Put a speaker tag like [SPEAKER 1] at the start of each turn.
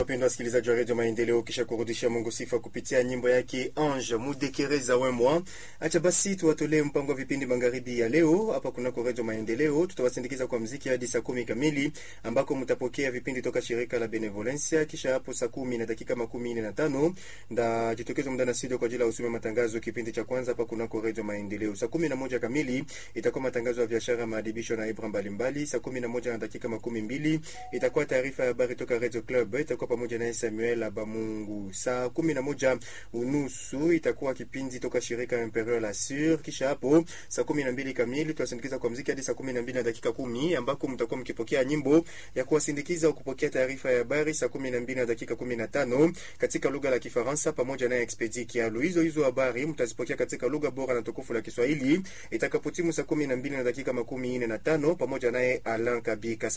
[SPEAKER 1] wapendwa wasikilizaji wa redio Maendeleo, kisha kurudishia Mungu sifa kupitia nyimbo yake Ange Mudekereza Wemwa. Acha basi tuwatolee mpango wa vipindi magharibi ya leo hapa kunako redio Maendeleo. Tutawasindikiza kwa mziki hadi saa kumi kamili ambako mtapokea vipindi toka shirika la Benevolencia. Kisha hapo saa kumi na dakika makumi nne na tano ndajitokeza muda na studio kwa ajili ya usome matangazo kipindi cha kwanza hapa kunako redio Maendeleo. Saa kumi na moja kamili itakuwa matangazo ya biashara, maadibisho na ibra mbalimbali. Saa kumi na moja na dakika makumi mbili itakuwa taarifa ya habari toka Radio Club, itakuwa pamoja naye Samuel Abamungu. Saa kumi na moja unusu itakuwa kipindi toka shirika Imperial Assure. Kisha hapo saa kumi na mbili kamili tutasindikiza kwa mziki hadi saa kumi na mbili na dakika kumi ambako mtakuwa mkipokea nyimbo ya kuwasindikiza au kupokea taarifa ya habari saa kumi na mbili na dakika kumi na tano katika lugha la Kifaransa pamoja na Expedi Kialu. Hizo hizo habari mtazipokea katika lugha bora na tukufu la Kiswahili itakapotimu saa kumi na mbili na dakika makumi nne na tano pamoja naye Alan Kabika.